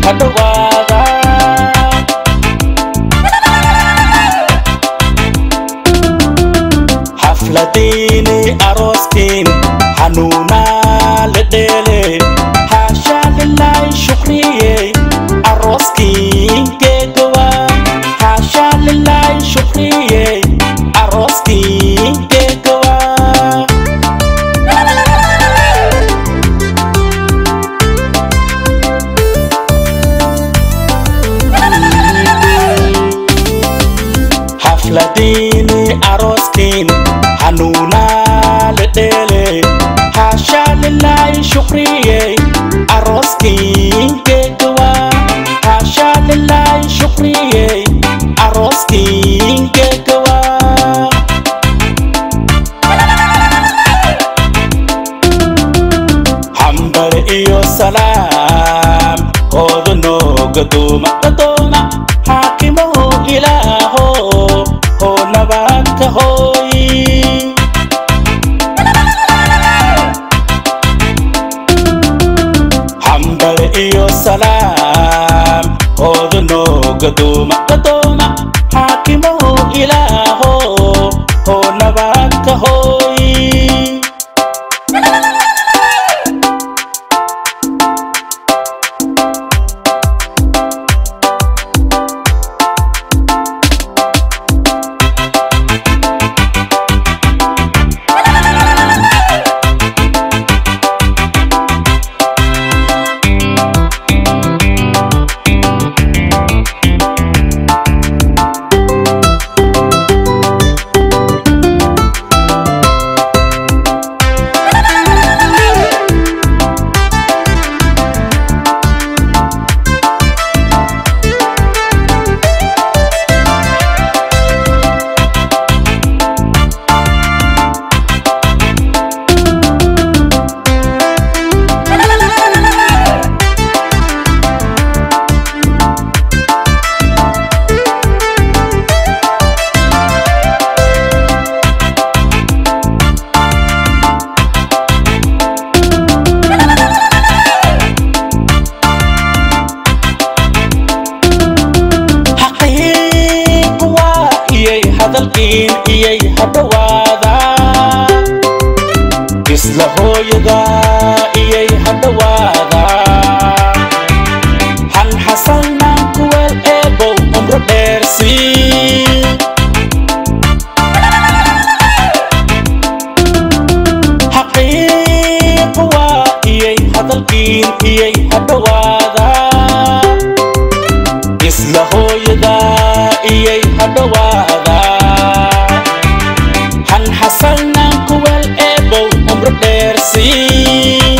hadhawaada xafladiini arooskiin xanuunaa la dheele haashaa lilaay shukriyey arooskiin geegawa haashaa lilaay shukriyey arooskiin geegawa xafladiini arooskiin xanuunaa la dheele haashaa lilaay shukriyey arooskiin geegawa haashaa lilaay shukriyey arooskiin geegawa hambal iyo salaam hooda noo gadooma gadooma xaakimaho ilaaho hoo nabadka hooy hambal iyo salaam hooda noo gadooma gadooma xaakimaho ilaaho hoo nabadka hooy xaqiiq waa iyay hadalkiin iyay hadhawaada isla hooyada iyay hadhawaada han xasanaan kuweel eebow umro dheersii xaqiiq waa iyay hadalkiin iyay hadhawaada isla hooyada iyay hadhawaada han xasanaan kuweel eebow umro dheersii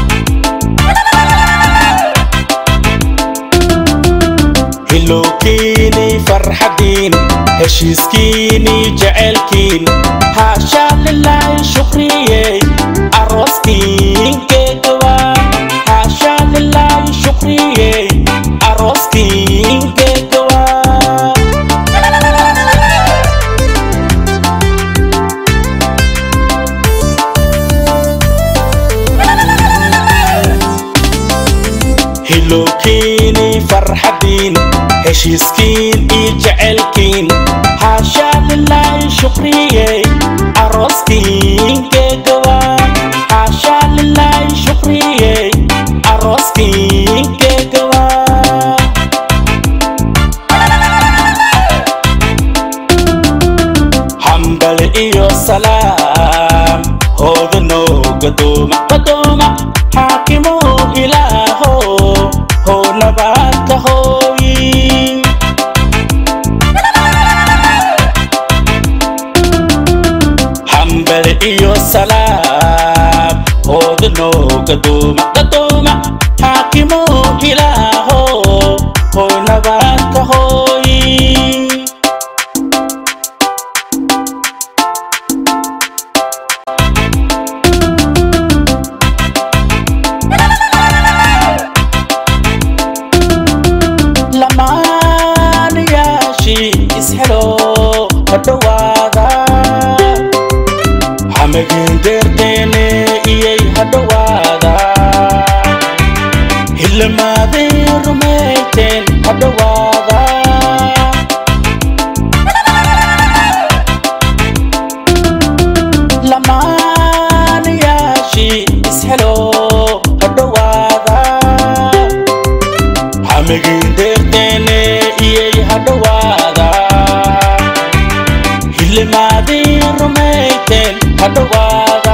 hilowkiini farxadiin heshiiskiini jecelkiin haashaa lilaay shukriyey arooskiin geegawa haashaa lilaay shukriyey arooskiin geegawa hilowkiini farxadiin heshiiskiin iyo jecelkiin haashaa lilaay shukriyey arooskiin geegawa haashaa lilaay shukriyey arooskiin geegawa hambal iyo salaam hooda noo gadooma gadooma xaakimo ilaaho hoo nabadka hooyi hambal iyo salaam hooda noo gadooma gadooma xaakimo ilaaho hoo nabadka hooyi lamaanayaashii ishelo hadhowaada xamagin deerteene iyay hadhowaada hilmaadii rumayteen hadhowaada lamaanayaashii ishelo hadhowaada hamigiin deerteene iyay hadhowaada hilmaadii rumayteen hadhowaada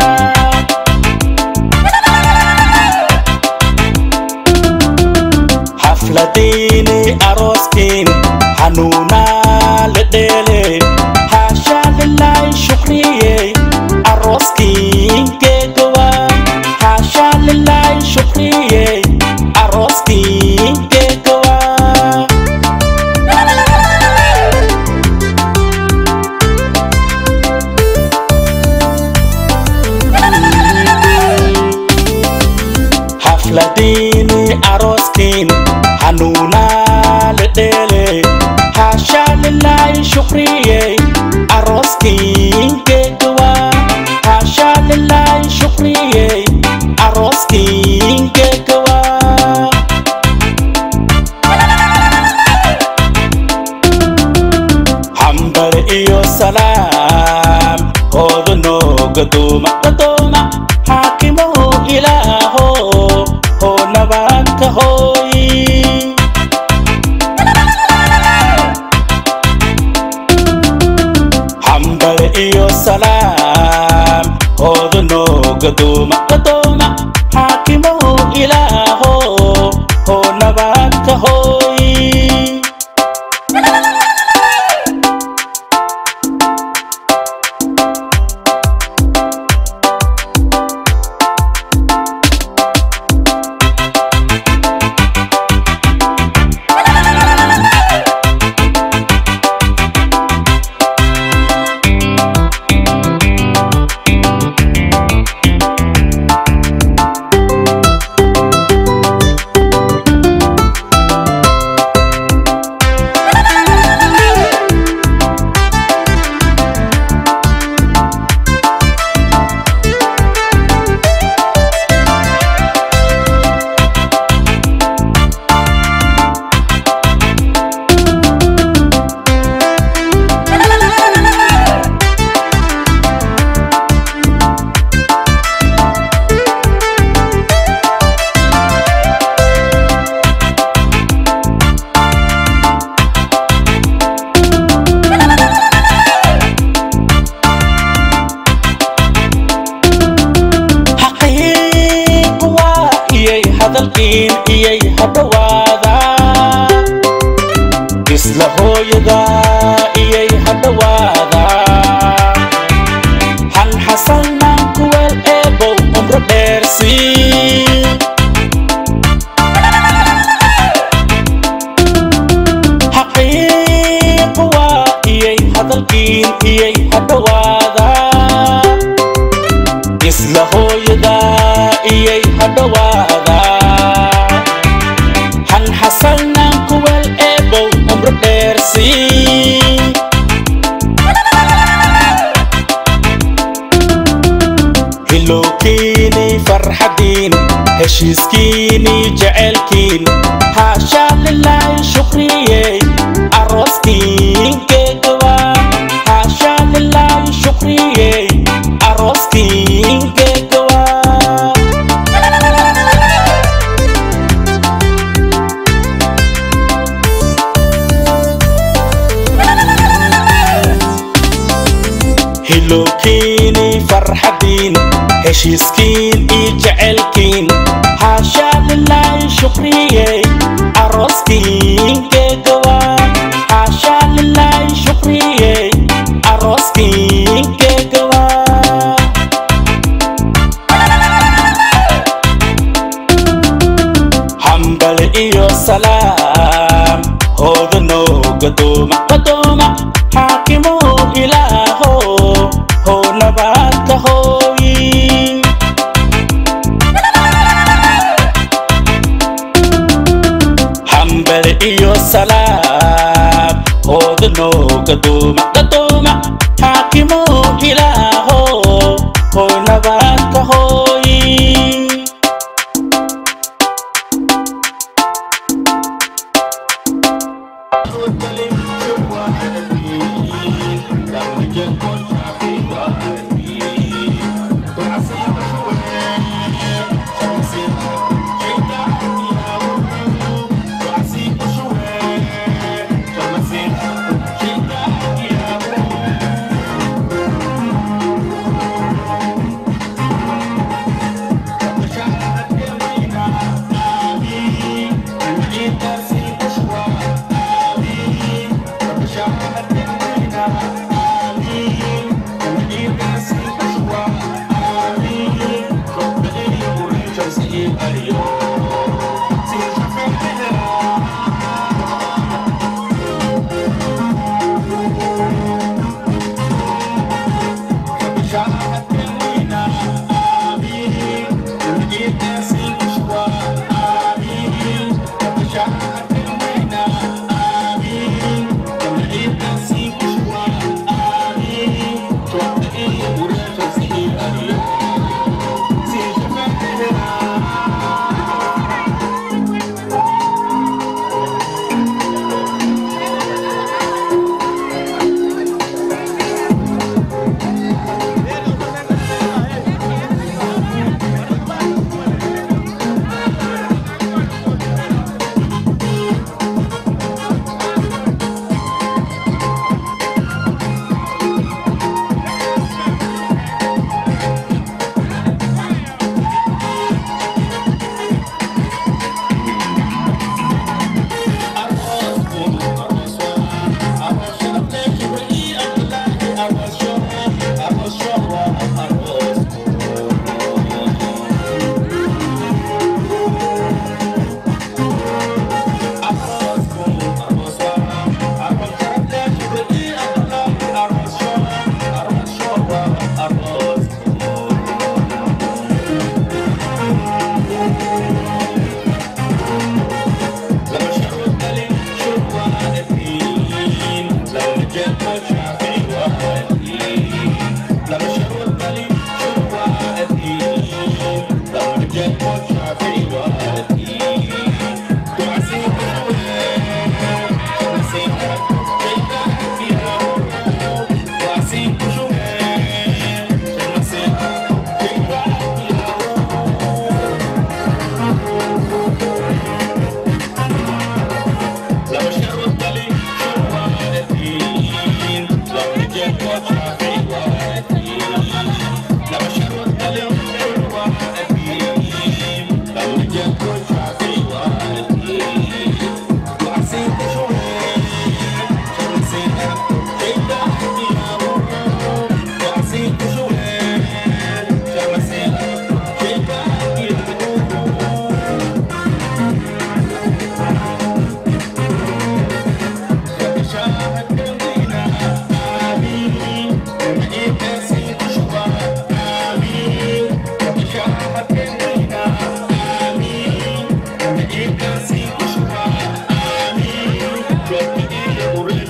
xafladiini arooskiin xanuunaa la dheele haashaa lilaay shukriyey arooskiin geegawa haashaa lilaay shukriyey arooskiin geegawa xafladiini arooskiin xanuunaa la dheele haashaa lilaay shukriyey arooskiin geegawa haashaa lilaay shukriyey arooskiin geegawa hambar iyo salaam hooda nooga duuma gadooma xaakimow ilaaho hoo nabad ka hooyi hambar iyo salaam hooda nooga duuma gadooma xaakimow ilaaho hoo nabad ka hooyi xaqiiq waa iyay hadalkiin iyay hadhowaada isla hooyada iyay hadhowaada han xasalnaan kuweel eebow umro dheersii xaqiiq waa iyay hadalkiin iyay hadhowaada isla hooyada iyay hadhowaada han xasalnaan kuweel eebow umro dheersii hilowkiini farxadiin heshiiskiini jecelkiin haashaa lilaay shukriyey arooskiin geegawa haashaa lilaay shukriyey arooskiin geegawa hilowkiini farxadiin heshiiskiin iyo jecelkiin haashaa lilaay shukriyey arooskiin geegawa haashaa lilaay shukriyey arooskiin geegawa hambal iyo salaam hooda nooga duuma gadooma xaakimow ilaaho hoo nabad ka hooyi hambal iyo salaam hooda nooga duuma gadooma xaakimow ilaaho hoo nabad ka hooyi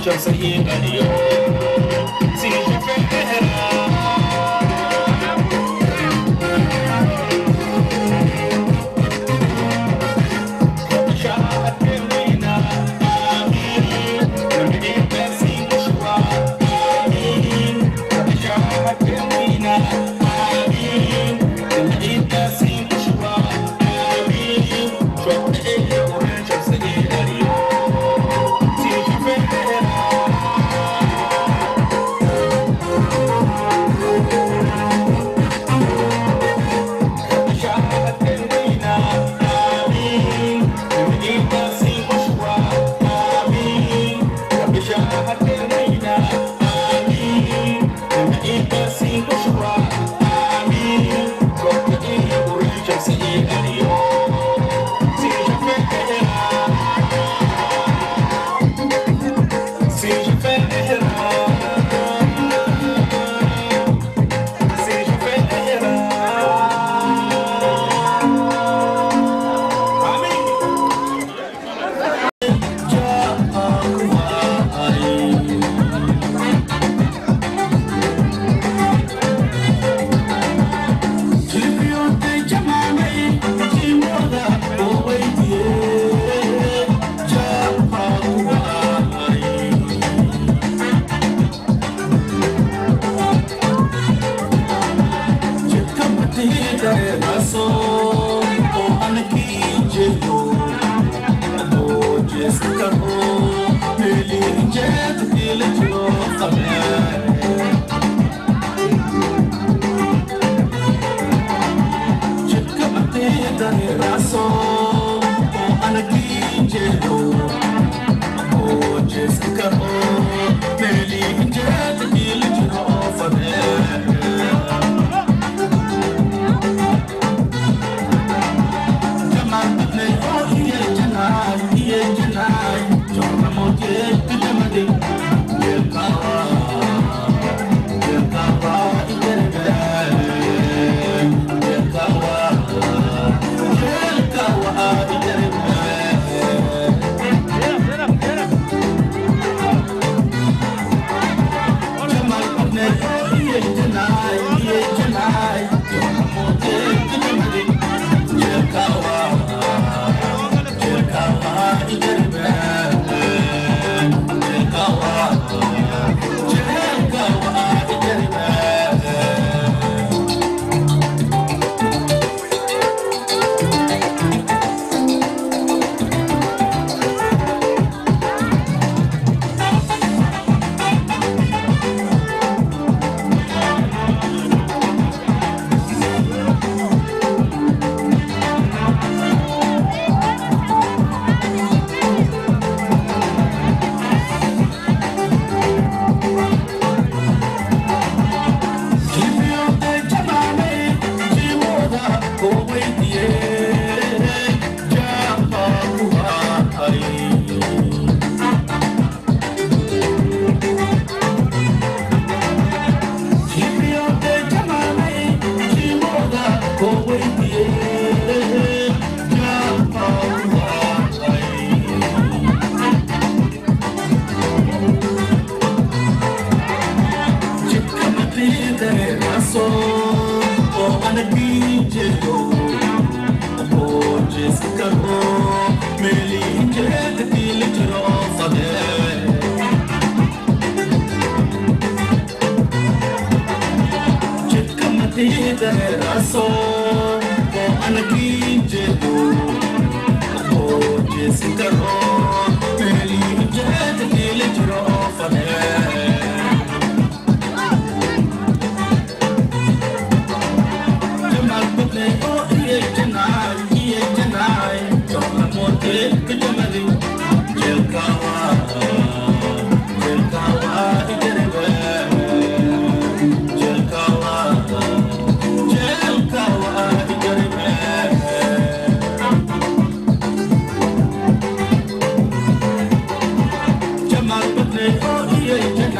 Jamal Butler, oh yeah,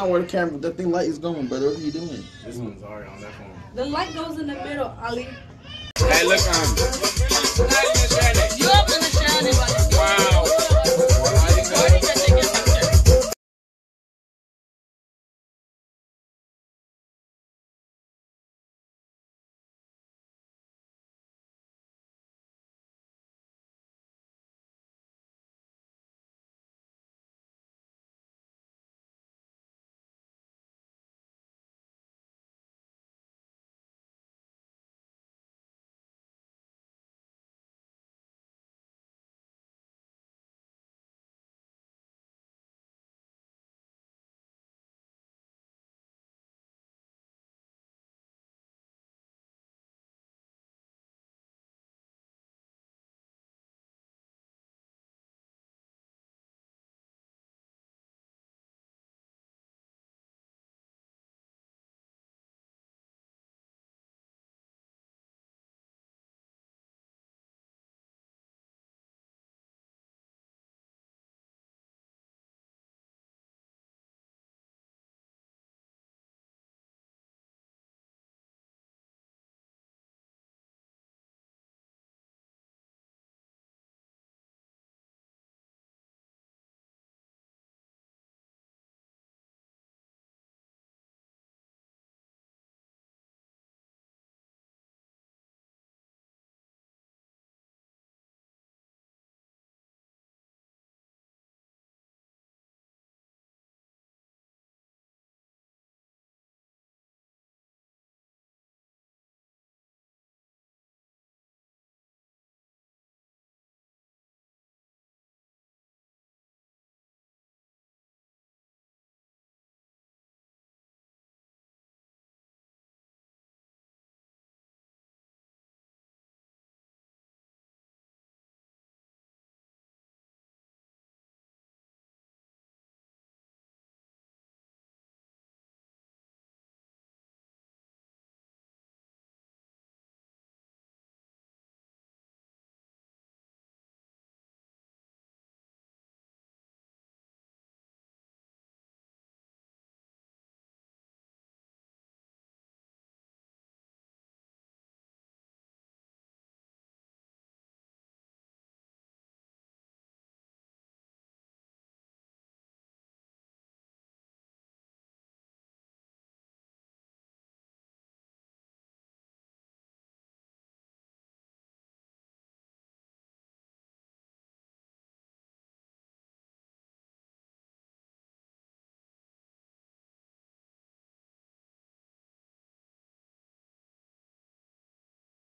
not where the camera, that thing light is going, brother. What are you doing? This one's already on that phone. The light goes in the middle, Ali. Hey, look, um, You up in the shining, but